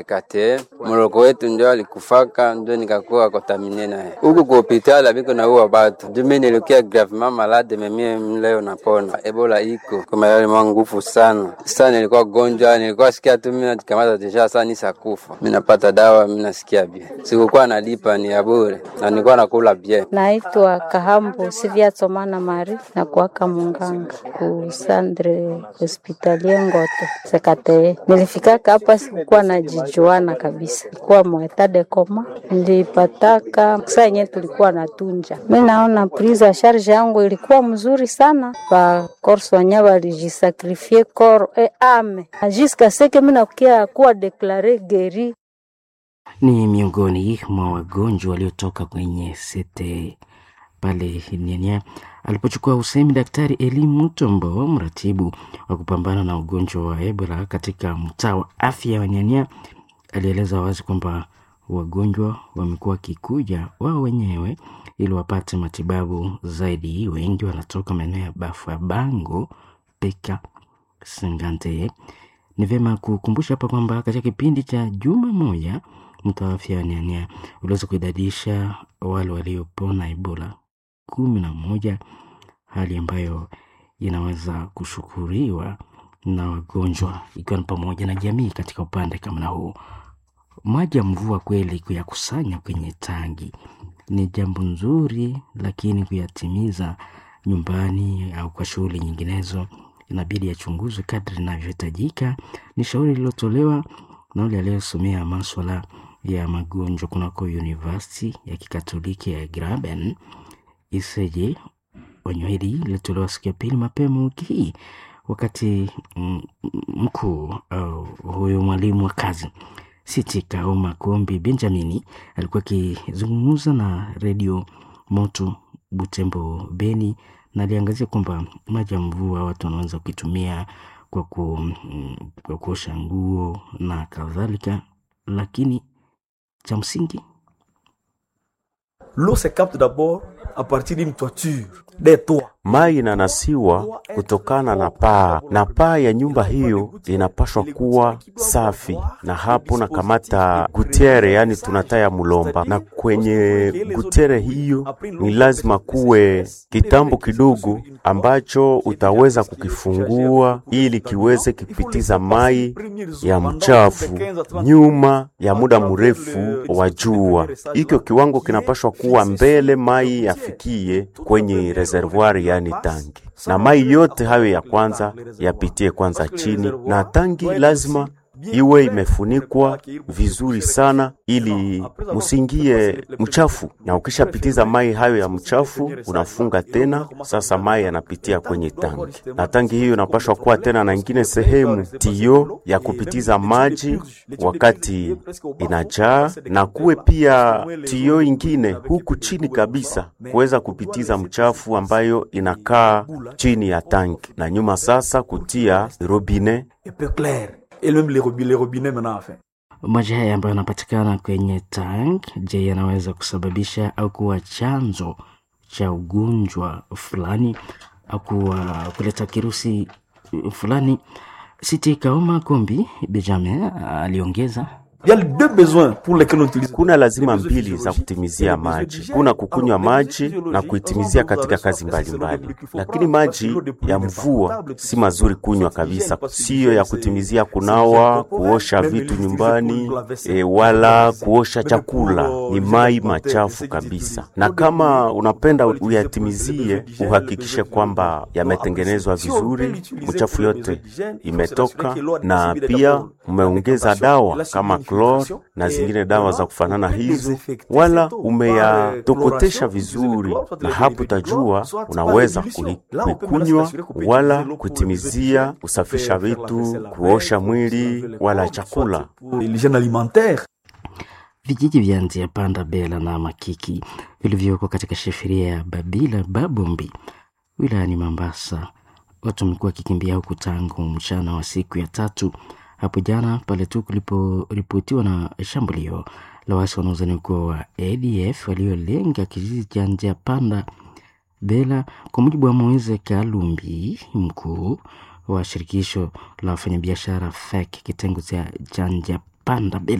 kate mloko wetu ndio alikufaka, ndio nikakuwa kontamine naye huku ku hospitali abiko na uwa batu juu mimi nilikia gravement malade memie leo napona. Ebola iko kwa yale mwa nguvu sana sana, nilikuwa gonjwa, nilikuwa sikia tu mimi najikamata deja sana nisa kufa, mimi napata dawa, mimi nasikia bien, sikukuwa nalipa ni ya bure na nilikuwa nakula bien. Naitwa Kahambo Sivia Tsomana Mari na kuaka munganga ku Sandre Hospitalie Ngoto Sekate. Nilifikaka hapa sikukuwa najijuana kabisa, kuwa mweta de koma nilipataka saa yenyewe tulikuwa natunja. Mi naona prise ya charge yangu ilikuwa mzuri sana, ba korswanya balijisakrifie kor e ame ajiska seke mi nakukia kuwa deklare geri ni miongoni mwa wagonjwa waliotoka kwenye sete pale Nyanya alipochukua usemi Daktari Eli Mutombo, mratibu wa kupambana na ugonjwa wa Ebola katika mtaa wa afya wa Nyanya, alieleza wazi kwamba wagonjwa wamekuwa wakikuja wao wenyewe ili wapate matibabu zaidi. Wengi wanatoka maeneo ya Bafa Bango, Peka, Sangante. Ni vyema kukumbusha hapa kwamba katika kipindi cha juma moja mtaa wa afya wa Nyanya uliweza kuidadisha wale waliopona Ebola kumi na moja, hali ambayo inaweza kushukuriwa na wagonjwa ikiwa ni pamoja na jamii katika upande kama na huu. Maji ya mvua kweli kuyakusanya kwenye tangi ni jambo nzuri, lakini kuyatimiza nyumbani au kwa shughuli nyinginezo inabidi yachunguzwe kadri inavyohitajika. Ni shauri lililotolewa na yule aliyesomea maswala ya magonjwa kunako University ya Kikatoliki ya Graben Iseje. Onyo hili lilitolewa siku ya pili mapema wiki hii wakati mm, mkuu au huyo mwalimu wa kazi Siti Kaoma Kombi Benjamini alikuwa akizungumza na redio Moto Butembo Beni, na aliangazia kwamba maji ya mvua watu wanaweza kuitumia kwa, ku, mm, kwa kuosha nguo na kadhalika, lakini cha msingi L'eau se capte d'abord à partir d'une toiture, des toits. Mai inanasiwa kutokana na paa, na paa ya nyumba hiyo inapashwa kuwa safi, na hapo na kamata gutiere, yani tunataya mulomba, na kwenye gutiere hiyo ni lazima kuwe kitambo kidogo ambacho utaweza kukifungua ili kiweze kipitiza mai ya mchafu nyuma ya muda mrefu wa jua. Hikyo kiwango kinapashwa kuwa mbele mai yafikie kwenye reservoir yani tangi, na mai yote hayo ya kwanza yapitie kwanza chini, na tangi lazima iwe imefunikwa vizuri sana ili musingie mchafu. Na ukishapitiza mai hayo ya mchafu, unafunga tena. Sasa mai yanapitia kwenye tangi, na tangi hiyo inapashwa kuwa tena na ingine sehemu tio ya kupitiza maji wakati inajaa, na kuwe pia tio ingine huku chini kabisa kuweza kupitiza mchafu ambayo inakaa chini ya tangi, na nyuma sasa kutia robine Et peu clair. Et même les robinets, les robinets maintenant, enfin. maji haya ambayo yanapatikana kwenye tank, je, yanaweza kusababisha au kuwa chanzo cha ugonjwa fulani au kuwa kuleta kirusi fulani? Siti Kaoma Kombi Benjamin aliongeza Il y a deux besoins pour lesquels on utilise. Kuna lazima mbili za kutimizia maji. Kuna kukunywa maji na kuitimizia katika kazi mbalimbali mbali. Lakini maji ya mvua si mazuri kunywa kabisa, siyo ya kutimizia kunawa, kuosha vitu nyumbani e, wala kuosha chakula. Ni mai machafu kabisa, na kama unapenda uyatimizie, uhakikishe kwamba yametengenezwa vizuri, mchafu yote imetoka, na pia umeongeza dawa kama klor na zingine dawa za kufanana hizo, wala umeyatokotesha vizuri, na hapo utajua unaweza kui- kuikunywa wala kutimizia kusafisha vitu, kuosha mwili wala chakula. L'hygiène alimentaire. vijiji vya Nzia Panda, Bela na Makiki vilivyoko katika sheferia ya Babila Babombi wilayani Mambasa. Watu wamekuwa wakikimbia huku tangu mchana wa siku ya tatu hapo jana, pale tu kuliporipotiwa na shambulio la waasi wanaozani kuwa wa ADF waliolenga kijiji cha Nzia Panda Bela. Kwa mujibu wa Moise Kalumbi, mkuu wa shirikisho la wafanyabiashara FEC kitengo cha Nzia kupanda